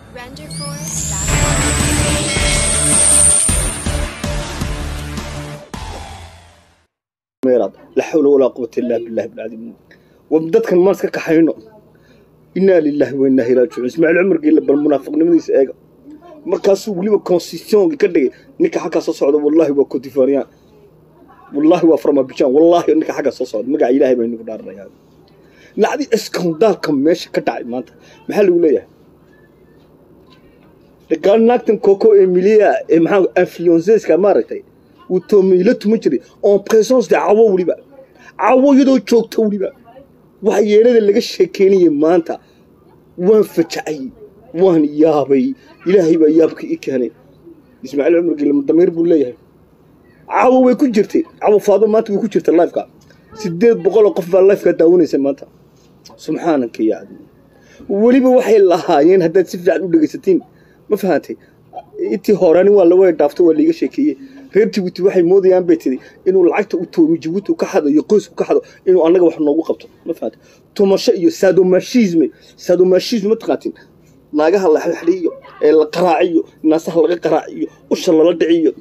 renderforce.com. meeraad la xawla walaa quwata illaa billahi bilcadiim dadkan maan iska kaxayno innaa lilaahi wa innaa ilaihi raajicuun ismaaciil cumar geelle bal munaafiqnimadiisa eega markaasuu weliba constitutionka ka dhigay ninka xaggaa soo socda wallaahi waa cotifariyaan wallaahi waa farmabijaan wallaahi ninka xaggaa soo socda magaca ilaahay baa inagu dhaaranayaa nacdi iskandaalka meesha ka dhacay maanta maxaa lagu leeyahay dagaal naagtan coco emilia ee maxaa influenceska maaragtay uu toomiila tuma jiray en présence de cawo weliba cawo iyadoo joogta weliba waxa yeelada laga sheekeynayay maanta waan fajacay waan yaabay ilaahay baa yaabka ii keenay ismaaciil cumar gelle damiir buu leeyahay cawo way ku jirtay cawo faado maanta way ku jirta lifeka sideed boqoloo qof baa lifeka daawanaysa maanta subxaanaka ya cadiim weliba waxay lahaayeen haddaad si fiican u dhegaysatiin ma fahantay intii horeani waa lawa dhaafto waa laiga sheekeeyey reer jibuuti waxay moodayaan bay tiri inuu lacagta u toomi jibuuti ka xado iyo qoysku ka xado inuu annaga wax noogu qabto ma fahantay tumasho iyo sadomashisme sadomashisme ma taqaatin naagaha la xidhiyo ee la qaraaciyo naasaha laga qaraaciyo usha lala dhiciyo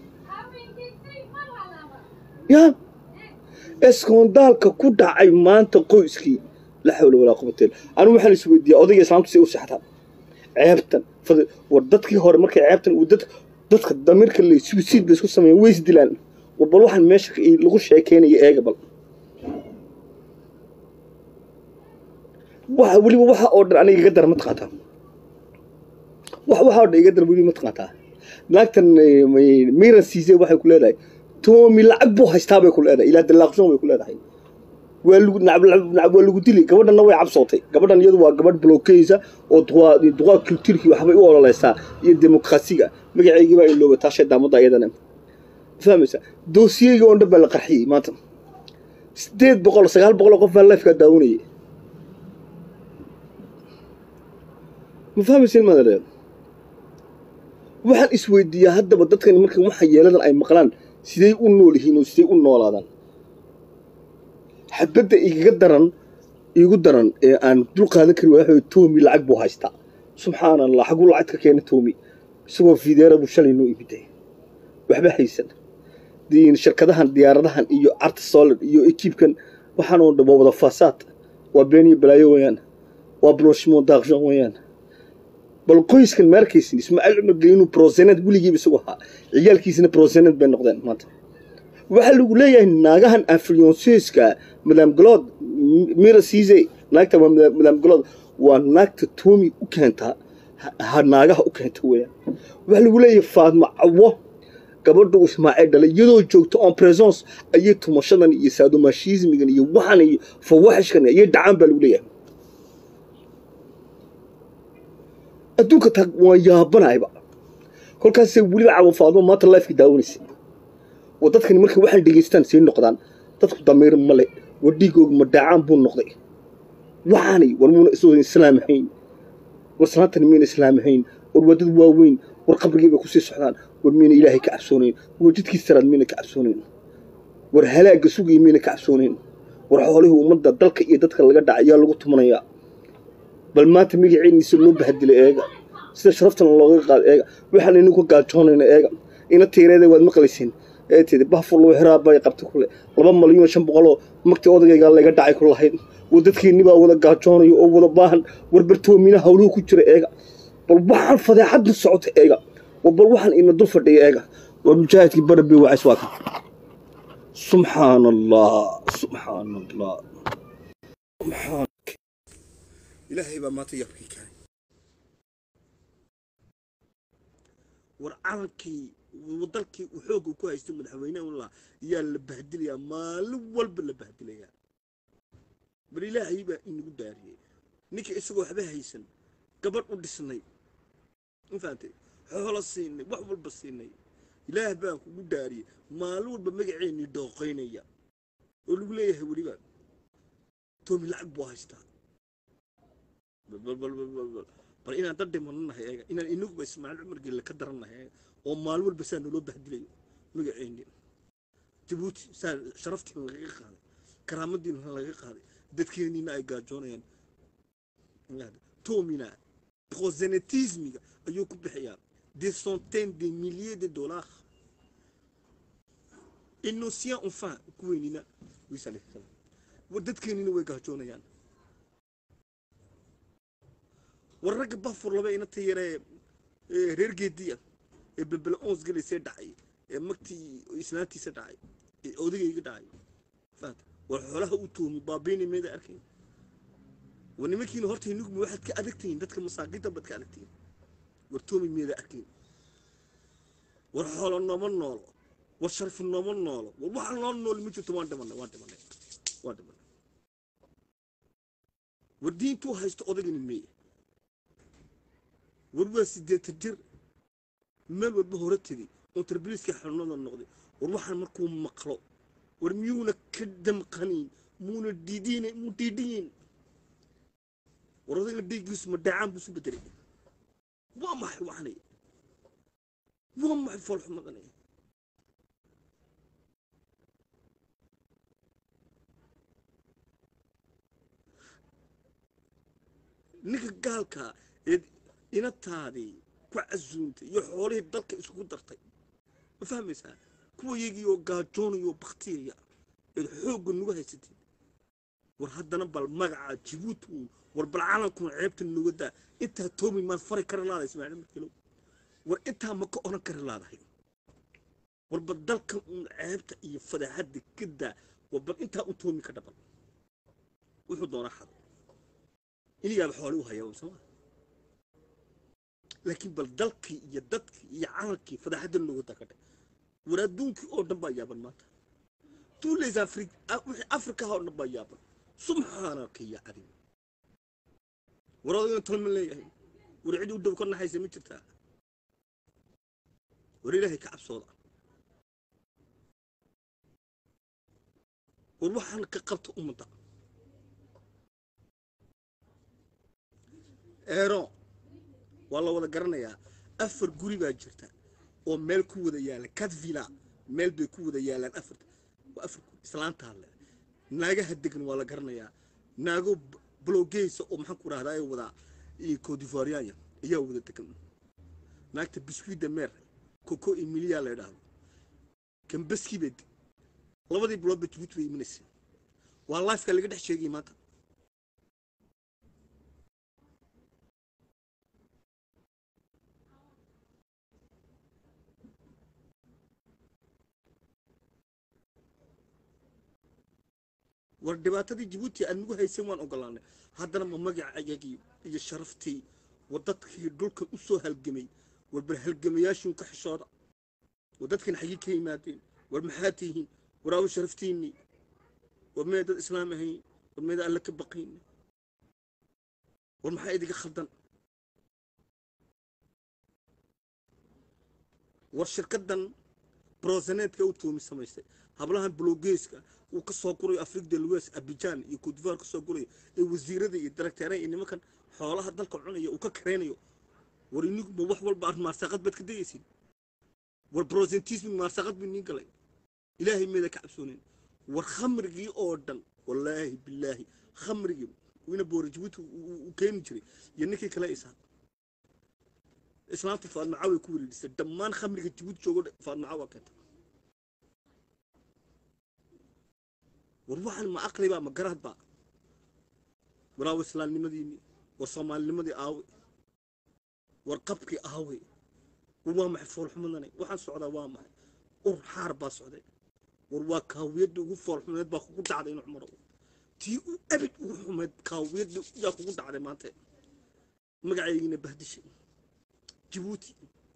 ya eskondaalka ku dhacay maanta qoyskii la xawla walaa qubateen anigu waxaan is weydiiyaa odayga islaamtu say u sexdaa ceebtan fadl war dadkii hore markay ceebtan uu dad dadka damiirka le suicide bay isku sameeyeen way isdilaan war bal waxaan meesha lagu sheekeynaya eega bal waxa weliba waxa oo dhan aniga iga dara ma taqaataa wax waxa oo dhan iga dara weliba ma taqaataa naagtan miran siise waxay ku leedahay toomi lacag buu haystaa bay ku leedahay ilaa dalaaqsoon bay ku leedahay waa lagu nacab waa lagu dili gabadhanna way cabsootay gabadhan iyadu waa gabadh blookeysa oo duqaa culturkii waxbay u ololeysaa iyo demokrasiga magaceygii baa ilooba taashay daamadda iyadana fahmaysa doosiyeyga oo dhan baa la qarxiyey maanta sideed boqol sagaal boqol oo qof baa lifekaa daawanayay ma fahmaysin madale waxaan isweydiiyaa haddaba dadkani marka waxa yeeladan ay maqlaan siday u nool yihiin oo siday u noolaadaan xabadda igaga daran igu daran ee aan dul qaadan karin waa toomi lacag buu haystaa subxaana allah xaguu lacag ka keena toomi isagoo fideera buu shalay noo ibiday waxba haysan shirkadahan diyaaradahan iyo arta solid iyo ekiibkan waxaan oo dhan waa wada faasaad waa been iyo balaayo weeyaan waa blanchiment d'argent weeyaan bal qoyskan ma arkaysin ismaaciil cumar geli inuu brosenet weligiiba isagu ahaa ciyaalkiisina brosenet bay noqdeen maanta waxaa lagu leeyahay naagahan influenceska madam galood mira siise naagta waa madam galood waa naagta toomi u keentaa ha naagaha u keenta weeyaan waxaa lagu leeyahay faadma cawo gabadha uu ismaaciil dhalay iyadoo joogto en présence ayay tumashadan iyo sadomashismigan iyo waxan iyo fawaxishkan ayay dhacaan baa lagu leeyahay adduunka taa waan yaabanayba kolkaasay weliba cawo faadmo maanta lifeka daawanaysa oo dadkani markay waxaan dhegaystaan sii noqdaan dadku damiir male war dhiigooga madhaacaan buu noqday waxaanay war muuna isoodan islaam ahayn war salaantani miyna islaam ahayn war waa dad waaweyn war qabrigii bay kusii socdaan war miyna ilaahay ka cabsoonayn war jidkii saraad miyna ka cabsoonayn war halaagga sugaya miyna ka cabsoonayn war xoolihii ummadda dalka iyo dadka laga dhacay ayaa lagu tumanayaa bal maanta magaceeniisa loo bahadilay eega sida sharaftana looga qaado eega waxaan inuu ka gaajoonayna eega ina tiireeda waad maqlaysiin ee tidi bafurlo xiraa bay qabta kule laba malyan shan boqoloo magtii odagaygaa laga dhacay ku lahayd war dadkeenni baa wada gaajoonayo oo wada baahan war bartoomina hawluhu ku jira eega bal waxaan fadeexadda socota eega war bal waxaan ina dul fadhiya eega war mujaahidkii barabi wacays waa kan subxaana allah subxaana allah subxaan ilaahay baa maanta yaabkii keenay war calankii dalkii uu xoogga ku haystay madaxweyneha unla yaa la bahdilayaa maalin walba la bahdilayaa bal ilaahay baa inagu daariyey ninka isagoo waxba haysan gabadh u dhisnay ma fahamtay xoolo siinay wax walba siinay ilaah baan kugu daariyey maalin walba magaceennii dooqaynaya oo lagu leeyahay weliba toomi lacag buu haystaa bal inaan dad dhimananahay eega inaan inaguba ismaaciil cumar gelle ka darannahay eega oo maalin walba saa naloo bahdilayo magaceennii jabuuti saa sharaftiina lagaga qaaday karaamadiina laga qaaday dadkeenniina ay gaajoonayaan toomina prosénétismiga ayuu ku bixiyaa des centaines de milliers de dollars innocient enfin kuweynina wiisa alayhi salaam war dadkeenina way gaajoonayaan war ragga bafur laba inata yaree ee reer geediya ee belbele ons gelaysee dhacay ee magtii islaantiisa dhacay ee odagayga dhacay fahat war xoolaha u tuumi baabiini meeda arkay war nimankiina horta inuguma waxaad ka adagtihiin dadka masaakiinta baad ka adagtihiin war toomi meeda arkayn war xoolo nooma noolo war sharfi nooma noolo war waxa noo nool ma jirto waan dhimanay waan dhimanay waan dhimanay war diintuu haysto odagani meeye war waa sideetan jir meel walba hore tegey oo tarbiliiska xanuunada noqday war waxaan markuu maqlo war miyuuna ka damqanayn muuna diidin muu diidhiyin war odaga dhiiggiisu ma dhaacaan buu isu bedelay waa maxay waxanay waa maxay foolxumadanay ninka gaalka ee inataadii ku casuuntay iyo xoolihii dalka isugu dartay ma fahmaysaa kuwa yagii oo gaajoonaya oo baktiyaya eed xoogga nugu haysatid war haddana bal magaca jibuuti uun war bal calankuna ceebta nuga daa intaa toomi maad fari kari laadahay ismaaciil markilow war intaa ma ka odhan kari laadahay war bal dalkan uun ceebta iyo fadaxadda ka daa war bal intaa u toomi ka dhaban wuxuu doonaa xado inigaaba xooli u hayaa soma laakiin bal dalkii iyo dadkii iyo calankii fadaxadda nuga daa ka dhe war adduunkii oo dhan baa yaaban maanta tous les Afriques wixii Afrika oo dhan baa yaaban subxaanaka ya cadim war odaygan tolma leeyahay war cid u dhow ka naxaysa ma jirtaa war ilaahay ka cabsooda war waxaan ka qabta ummadda eero waa la wada garanayaa afar guri baa jirta oo meel ku wada yaala cadvilla meel bay ku wada yaalaan afarta waa afar guri islaantaa le naagaha degan waa la garanayaa naago blogeysa oo maxaan ku rahdaa ay wadaa codivoirianya ayaa wada degan naagta biscuit de mer coco emilia la idhaahdo kambaskii bay labadii bilood ba jibuuti bay imanaysa waa lifeka laga dhex sheegay maanta war dhibaatadii jibuuti aad nagu haysan waan ogolaanay haddana ma magacayagii iyo sharaftii war dadkii dhulka u soo halgamay war bal halgamayaashiin ka xishooda war dadkan xagii ka yimaadeen war maxaa tihiin war aawo sharaftiinnii war mee dad islaam ahayn war meeda alle ka baqayna war maxaa idiga khaldan war shirkaddan brosenetka u toomi samaystay hablahan blogeeska uu ka soo gurayo afrique de l'ouest abidjan iyo cotivoire ka soo gurayo ee wasiirada iyo directeeraha iyo nimankan xoolaha dalka cunaya uu ka kareynayo war iniguma wax walba aad maarsaqad baad ka dayaysid war prosentismi maarsaqad buu niin galay ilaahay meeda ka cabsoonayn war khamrigii oo dhan wallaahi bilaahi khamrigii wina boora jibuuti uu keeni jiray iyo ninkii kale isaa islaamta faadmaca way ku wareerisay dhammaan khamriga jibuuti joogo faadmaca waa keenta war waxaan ma aqlibaa ma garaadbaa war aawe islaamnimadiinii war soomaalinimadii aawe war qabkii aawe war waa maxay foolxumadanay waxaan socdaa waa maxay ur xaar baa socday war waa kaawiyadda ugu foolxumeed baa kugu dhacday in cumaro tii u abid ugu xumeed kaawiyadda yaa kugu dhacday maanta magacaygina bahdishay jibuuti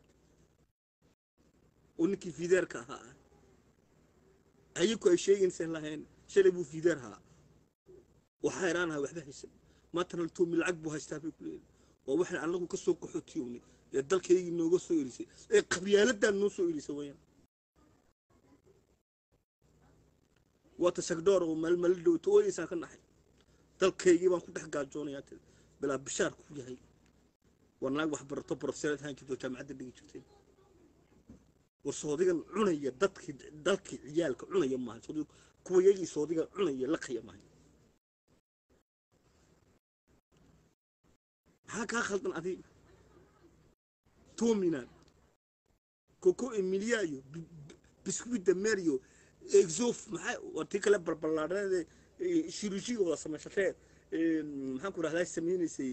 oo ninkii fideerka ahaa ayaku ay sheegaysaan lahayn shalay buu fideer ahaa waxaa iraanaha waxba haysan maantana toomi lacag buu haystaa bay ku leeyihin waa waxaan anagu ka soo qaxootiyownay ee dalkaygii nooga soo erisay ee qabyaaladan noo soo erisay wayaan waa tasagdhoor oo maalmala dhowto ooyaysaan ka naxay dalkaygii baan ku dhex gaajoonayaa tiri bilaa bishaar ku yahay war naag wax barato profesareed ahaan jirto jaamacadda dhigi jirtay war soodigan cunaya dadkii dalkii ciyaalka cunaya maaha soodiga kuwa yagii soodigan cunaya laqaya maaha maxaa kaa khaldan adiga tominan coco emilia iyo biscuit de mer iyo exof maxaa waa tii kale balballaadhanade shirujiga wada samaysatee maxaan ku rahdaa samaynaysay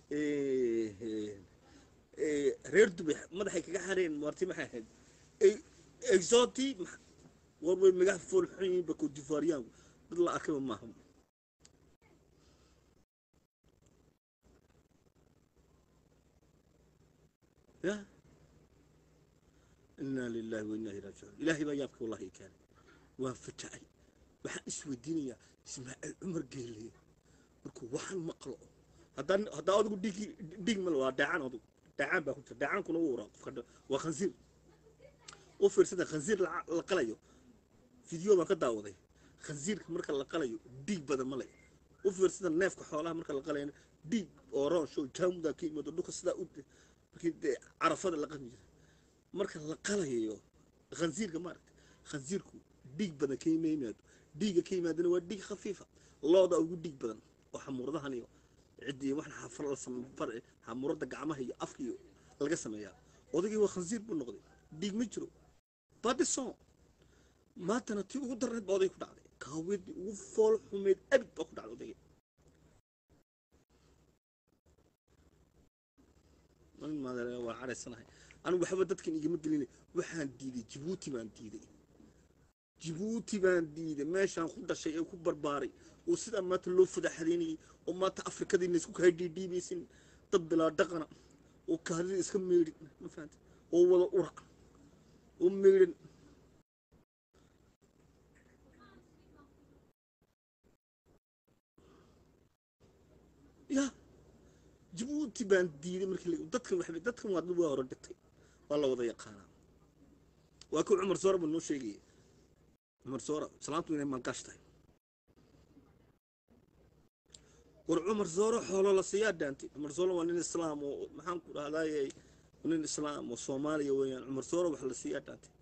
reer dubay madaxay kaga xareen marti maxay ahayd exoti war way magax fool xun yihiin ba codivoiriyaanku dad la arkaba maaha ya inaa lilahi wa inaa ilaihi raajicuun ilaahay baa yaabka wallahi i keenay waan fatacay waxaan isweydiinayaa ismaaciil cumar geele markuu waxaan maqlo haddaan haddaa adigu dhigi dhig mal waa dhaacaan adigu dhaacaan baa ku jira dhaacaankuna wuu waraa qofka waa khansiir u fiirsada khansiir la qalayo video baan ka daawaday khansiirka marka la qalayo dhiig badan ma le u fiirsada neefka xoolaha marka la qalayana dhiig oo roonsho jaamuda ka yimaado dhulka sidaa u markii dee carafada la qami jira marka la qalayo khansiirka maaragta khansiirku dhiig badan ka yimaado dhiigga ka yimaadana waa dhiig khafiifa looda ugu dhiig badan oo xamuuradahan iyo ciddii waxna xafar la sambar xamuurada gacmaha iyo afka iyo laga sameeyaa odaygii waa khansiir buu noqday dhiig ma jiro badison maantana tii ugu darneed baa oday ku dhacday kaaweedii ugu fool xumeed abid baa ku dhacday odaygii waa caraysanahay anigu waxba dadkan igama gelina waxaan diiday jibuuti baan diiday jibuuti baan diiday meeshaan ku dhashay ee ku barbaaray oo sidaa maanta loo fadaxadeynayay oo maanta afrikadiina isku kaa dhiidhiibaysin dad bilaa dhaqana oo kaadida iska meydhin ma fahanta oo wada ura oo meydhan ya jibuuti baan diiday markii dadkan waxbay dadkan waa dad waa hore dhigtay waa la wada yaqaanaa waa kii cumar soora buu noo sheegaya cumar soora salaantu inay maalgaash tahay war cumar sooro xoolo la siiyaa dhaantay cumar sooro waa nin islaam oo maxaan ku dhahdaayey nin islaam oo soomaaliya weeyaan cumar sooro wax la siiyaa dhaantay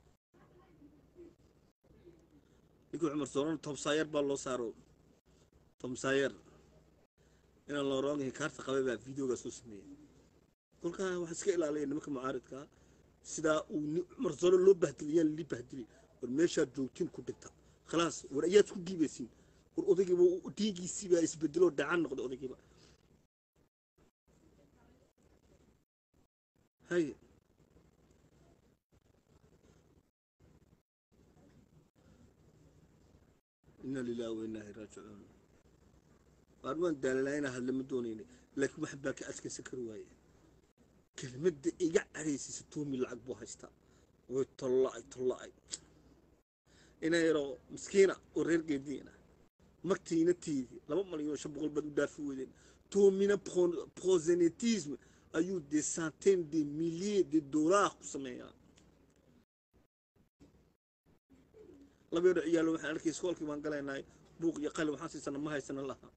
ninkii cumar soorona tomsaayer baa loo saaro tomsaayer inaan loo roongahay kaarta qabay baa videoga soo sameeyey kolkaa waxaa iska ilaalaya nimanka mucaaridkaa sidaa uu cumar sooro loo bahdiliyaan lii bahdili war meeshaad joogtiin ku dhigta khalaas war ayaad isku dhiibaysiin war odaygiiba dhiigiisii baa isbedeloo dhacaan noqday odaygiiba haye ina lilahi wa inaa raajicuun waar waan daalalaa inaa hadla ma doonaynay laakiin wax baa ka adkaysan kari waaye kelmadda iga cadhaysaysa tuumi lacag buu haystaa way tolla-ay tolla-ay ina yaroo miskiina oo reer geediina magtiina tiidi laba malyan oo shan boqol baad u dhaafi weydeen toomina prosenetisme ayuu des centaines de milliers de dollars ku sameeyaa laba yaro ciyaalo waxaan arkay iskoolkii baan galaynay buuq iyo qalin waxaan siisana ma haysana laha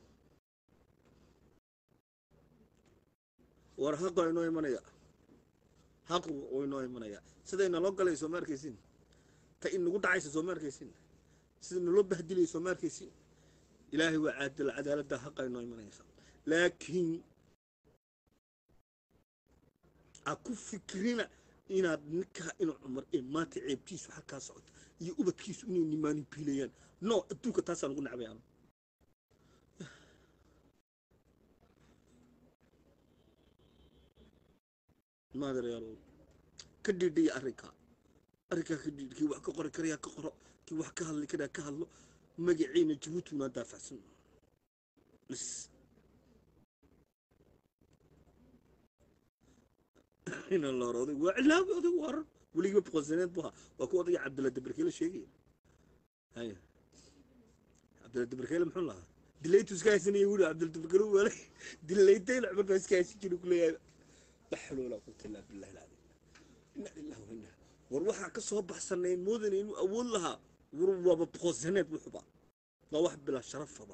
war xaqo inoo imanaya xaqu oo inoo imanaya siday naloo galay soo ma arkaysin ta inagu dhacaysa soo ma arkaysin sida naloo bahdilaya soo ma arkaysin ilaahay waa caadil cadaaladda xaqa inoo imanaysa laakiin a ku fikrina inaad ninkaa ina cumar ee maanta ceebtiisu xagkaa socoto iyo ubadkiisu inay nimaani biilayaan no adduunka taasaan ugu nacbay anu maadareyaalo ka dhiidhaya arrinkaa arrinkaa ka dhiidh kii wax ka qori karayaa ka qoro kii wax ka hadli karaa ka hadlo magaciina jabuuti unaa daafacsan bs ina la hor odag waa cilaawi odag waran weligiiba boqolsaneed bu ahaa waa ku odaya cabdilla dabarkeele sheegaya haya cabdilla dabarkeele muxuu lahaa dilaytu iska haysanaya wuli cabdilla dabarkeele wala dilaytayna cumar baa iska haysan jiri kuleeyahay la xawla walaa quwata illaa billahi alcadiim inna lillahi wa inna war waxaa ka soo baxsanay moodana inuu awood lahaa war waaba boqolsaneed wuxuba waa wax bilaa sharafaba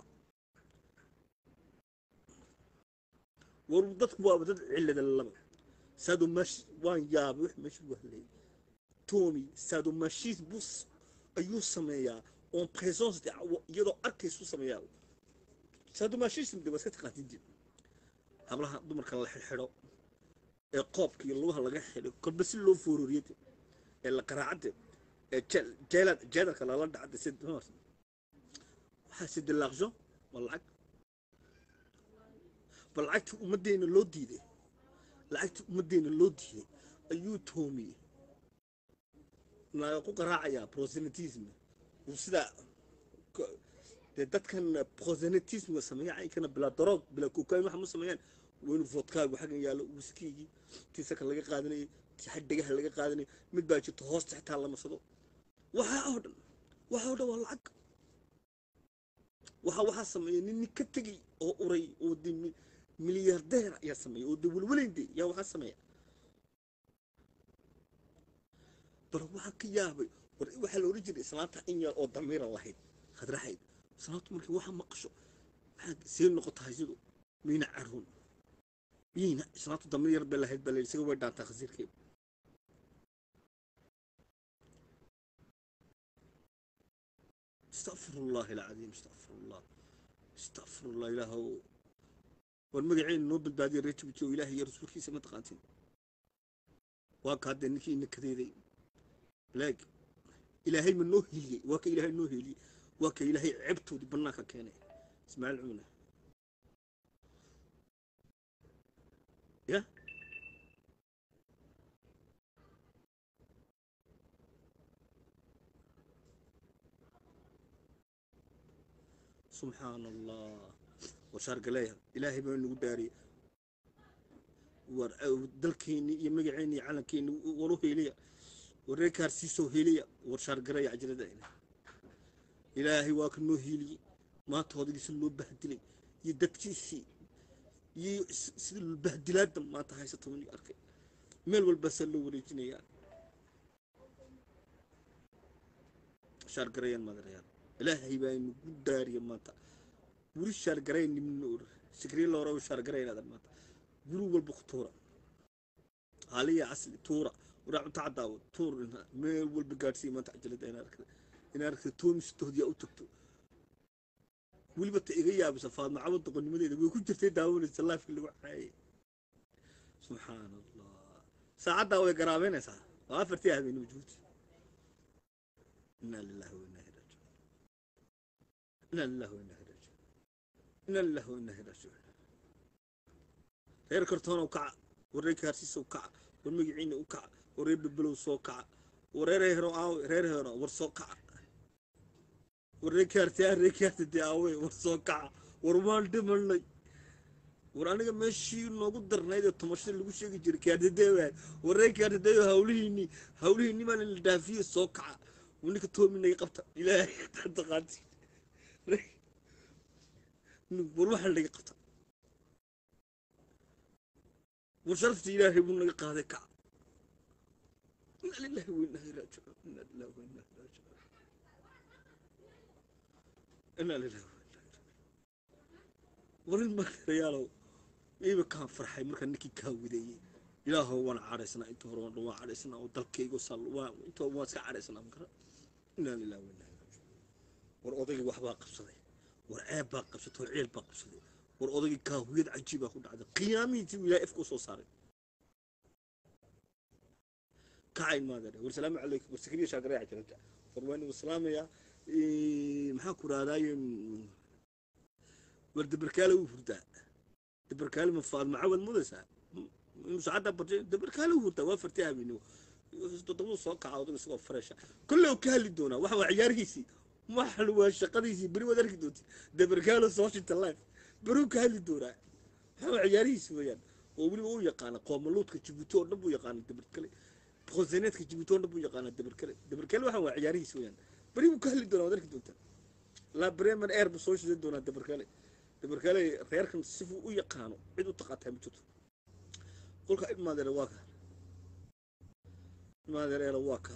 war dadku waaba dad cillada laba sadomash waan yaabay wax meesha ugu hadlayay tomi sadomashis bus ayuu sameeyaa on présence iyadoo arkaysu sameeyaa sadomashism de waa iska taqaantidin hablaha dumarka la xidxidho ee qoobka iyo lugaha laga xidho kolba si loo foororiyade ee la qaraacade ee jeel- jeelad jeedalka lala dhacde si waxaa si dilaaqsho waa lacag ba lacagtii ummaddeena loo diiday lacagtii ummaddeena loo diiday ayuu toomiyey naaga ku qaraacayaa prosenitism uu sidaa ko- dee dadkan prosenitismga sameeya caynkana bilaa daroog bilaa kokain waxa ma sameeyaan waa inuu vodkaagu xaggan yaallo wiskiigii tii saka laga qaadanayay tii xag dhegaha laga qaadanayay mid baa jirto hoosta xitaa la marsado waxaa oo dhan waxaa oo dhan waa lacag waxa waxaa sameeyay nin nin ka tegey oo uray oo de mi- milyaardeer ayaa sameeyay oo de welweleyndey yaa waxaa sameeya bal waxaa ka yaabay war waxaa la odhan jiray islaanta in yar oo damiira lahayd khadraxayd islaantu markii waxa maqasho maxaa see noqotahay sidu miyna caruun miyayna islaantu damiir yar bay lahayd baa layidhi isaga way dhaantaa khasiirkeeda استغفر الله العظيم استغفر الله استغفر الله إله والمقعين نوبل بادي ريتو بتو إلهي يا رسول كيسا ما تقاتين واك هذا نكي إنك كذي لاك إلهي من نوه لي واك إلهي نوه لي واك إلهي عبتو دي بناك كان اسمع العونة يا سبحان الله وشار قليها إلهي بين نقداري ور دلكيني يمقعيني علنكيني وروح إليا وريكار سيسو هيليا ورشار قرية عجلة دائنا إلهي واكنو هيلي ما تهودي سلو بهدلي يدكتيسي يي سلو البهدلات ما تهاي ستوني أركي ميل والبسلو وريجيني يعني شار قرية ما دريان ilaahay baa inagu daariya maanta weli shaargarayn nimna or sikriin loora shaargaraynaada maanta guri walba ku tuura haaliya casli tuura waraa cunta cadaawo tuur meel walba gaadhsiiya maanta cajalada in arkada in arkada toomistoodiyaa u tagto weliba ta iga yaabisa faadma cawad doqonnimadeeda way ku jirtay daawanaysa laafki lagu caayay subxaan allah saacaddaa way garaabeynaysaa waa afartii habeenimo juuti inaa lillahi wa inaa ilaihi إنا لله وإنا إليه راجعون إنا لله وإنا إليه راجعون reer kartoon oo kaca wareer kaarsiis oo kaca war magaciina u kaca wareer bilbilow soo kaca wareer hero aawe reer hero war soo kaca wareer kaarti ah reer kaarti dee aawe war soo kaca war waan dhimanay war aniga meeshii noogu darnayd ee tumashada lagu sheegi jiray kaartideewaay wareer kaartideeyo hawlihiinii hawlihiinii baan la dhaafiye soo kaca ninka toominaga qabta ilaahay taqaanti war waxaa laga qabta war sharafta ilaahay buu naga qaaday kaca ina lillahi wa inaa ilaihi raajicuun ina lillahi wa inaa ilaihi raajicuun ina lillahi wa inaa ilaihi war in maarayaalow iiba kaan farxay markaa ninkii kaa wideeyey ilaahow waan cadhaysnaa inta hore waan dhan waan cadhaysnaa oo dalkayga sal waan inta waan iska cadhaysnaa makara inaa lillahi wa inaa ilaihi raajicuun war odaygii waxbaa qabsaday war ceeb baa qabsatay oo ceel baa qabsaday war odaygii kaahuyad cajiibaa ku dhacday qiyaamihiisii uu ilaahay afka u soo saaray kacayn maadare war salaamu calaykum war sakriya shaagareeca jiranta war waa inuu salaamayaa maxaan ku raadaaye war dabarkaale uu hurdaa dabarkaale ma faadma cawad mudaysaa musacadda bartay dabarkaale uu hurdaa waa fartay habeenimo toddobadu soo kaca odaga isagoo fareesha kolle uu ka hadli doonaa waxa waa ciyaarhiisii waxan waa shaqadiisii beri waad arki doonti dabarkaalo soo shinta life beruu ka hadli doonaa waxa waa ciyaarihiisi weeyaan oo weliba u yaqaana qoomaluudka jibuuti oo dhan buu yaqaana dabarkale boqolseeneedka jibuuti oo dhan buu yaqaana dabarkale dabarkale waxa waa ciyaarihiisi weeyaan beri buu ka hadli doonaa waad arki doontaa la bremen air buu soo shidan doonaa dabarkale dabarkale reerkan sifuu u yaqaano cid u taqaataa ma jirto kolka ilmaadeere waa ka ilmaadeereela waa ka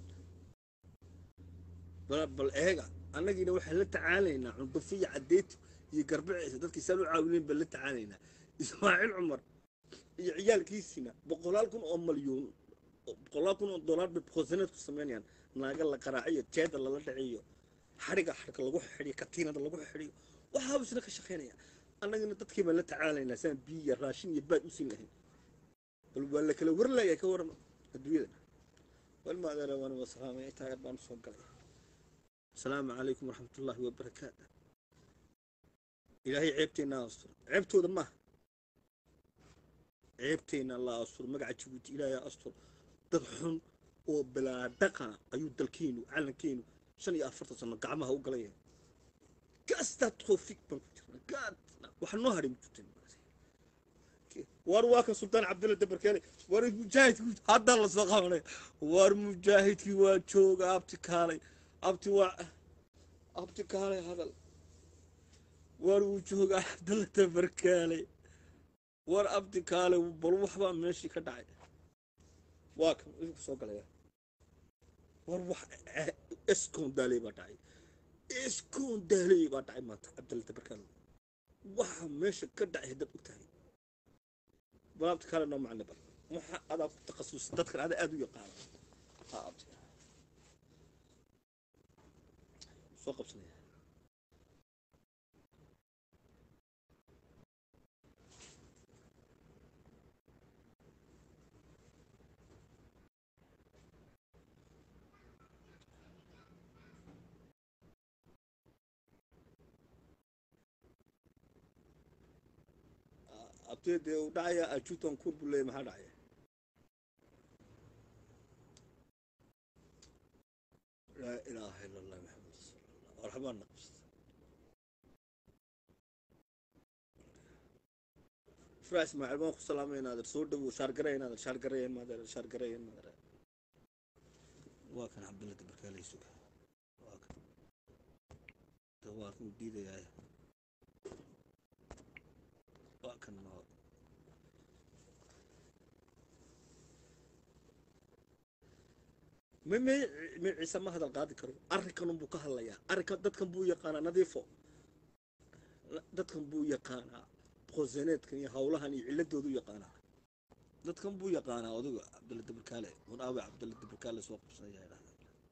bal bal eega annagiina waxaan la tacaalaynaa cundufiya caddeetu iyo garbiciisa dadkii saan u caawinayn baan la tacaalaynaa ismaaciil cumar iyo ciyaalkiisina boqolaal kun oo malyuun boqolaal kun oo dollar bay boqolsaneed ku samaynayaan naaga la qaraaciyo jeeda lala dhaciyo xadhiga xadhka lagu xidhiyo katiinada lagu xidhiyo waxaa isna ka shaqaynaya annagana dadkii baan la tacaalaynaa saan biyo iyo raashin iyo baad u siin lahayn bal waa la kala warlaya ka waran adduunyada walma adeera waan wasalaamay intaa yar baan usoo galay asalaamu calaykum waraxmat ullaahi wabarakaatu ilaahay ceebteenna asturo ceebtooda maaha ceebteenna la asturo magaca jabuuti ilaahay astur dad xun oo bilaa dhaqana ayuu dalkeenu calankeenu shan iyo afartan sano gacmaha u galaya gaastaa toofiq baan ku jirna gaad waxa noo hadhay mujirteen war waa kan sultaan cabdulla dabarkeele war mujaahidku haddaa la soo qabanay war mujaahidkii waa jooga abti kaalay abti waa abti kaalay hadal war wuu jooga cabdulla dabarkeele war abti kaalay bal waxbaa meeshii ka dhacay waa kan idinku soo galaya war wax eskoon daaley baa dhacay eskoon daaley baa dhacay maanta cabdulla dabarkeele waxa meesha ka dhacay haddaad og tahay balaabta kale noo macne bal waxa adaa ku takhasus dadkan adaa aada u yaqaana ha abti soo qabsanaya abtee dee uu dhacaya ajuutan kur buu leeyahy maxaa dhacaya laa ilaaha ila allah maxamed rasuulullah warxabaan naqabsata fraa ismaaciil baan ku salaamay inaader soo dhawow shaargaray inaader shaargarayen maader shaargarayen maader waa kan cabdulla dabarkaalay suga waa kan de waa kan diidayaay waa kan noo ma me me ciise ma hadal qaadi karo arrinkan buu ka hadlayaa arrinkan dadkan buu yaqaanaa nadiifo dadkan buu yaqaanaa qoseneedkan iyo hawlahan iyo ciladoodu yaqaanaa dadkan buu yaqaanaa odaga cabdulla dabarkaale mun aawe cabdulla dabarkaale soo qabsanaya idhahda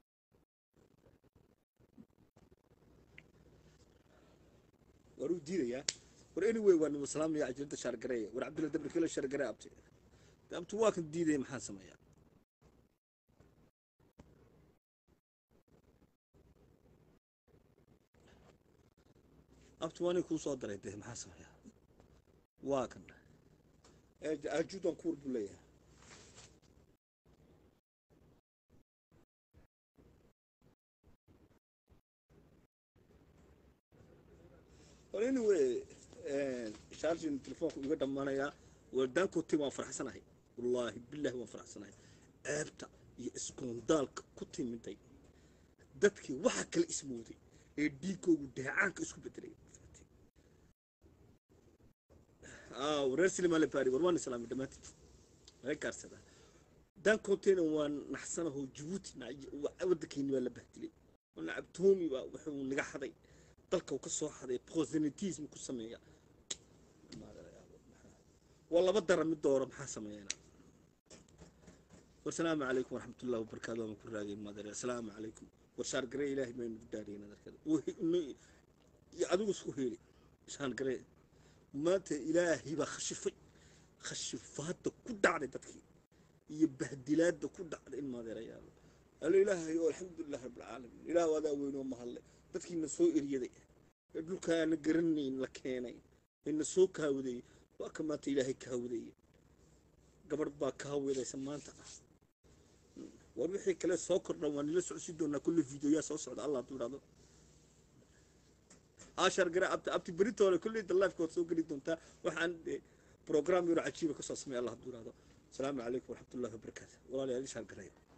war uu diidayaa war anyway waa nima salaamaya ajirada shaargareeya war cabdulla dabarkaale shaargaree abti abti waa kan diidaya maxaan sameeyaa abti waa nin kuu soo daray dee maxaa sameeyaa waa kan ajuudan kuur buu leeyahay war anyway shaarjin telefoonku iga dhammaanayaa waldaankooti waan faraxsanahay wallaahi bilaahi waan faraxsanahay ceebta iyo iskuundaalka ku timiday dadkii waxa kale ismooday ee dhiigoogu dheecaanka isku bedelay reer silimaale baari war waan islaamay dhammaantiin laga gaarsada daankoonteena waa naxsanaho jabuuti waddankeeni baa la bahdilay nacabtoomi baa wuxuu naga xaday dalka ka soo xaday prosenitism ku sameeya waa laba dara mid dooro maxaa sameeyana والسلام عليكم ورحمة الله وبركاته ومكن راقي مادر السلام عليكم وشار قري إلهي ما ينقدارين هذا كذا وهي يعدو سهيلي شان قري ما ت إلهي بخشفي خشفات كل على تدخي يبهدلات كل على المادر يا الله الإله هو الحمد لله رب العالمين إله هذا وين وما هلا تدخي نسوء إريدي يقول كان قرني لكيني إن سوء كاودي وكما إلهي كاودي قبر با كاودي سمانتا war wixii kale soo kordha waan nila socodsi doonaa kulle videoyaa soo socda allah hadduu idhahdo ashar gara abti abti beritoole kulley da lifekood soo geli doontaa waxaan program yaro cajiiba kasoo sameeya allah hadduu idhahdo asalaamu calaykum waraxmatullahi wabarakaatu walaalayaal ishaar garaya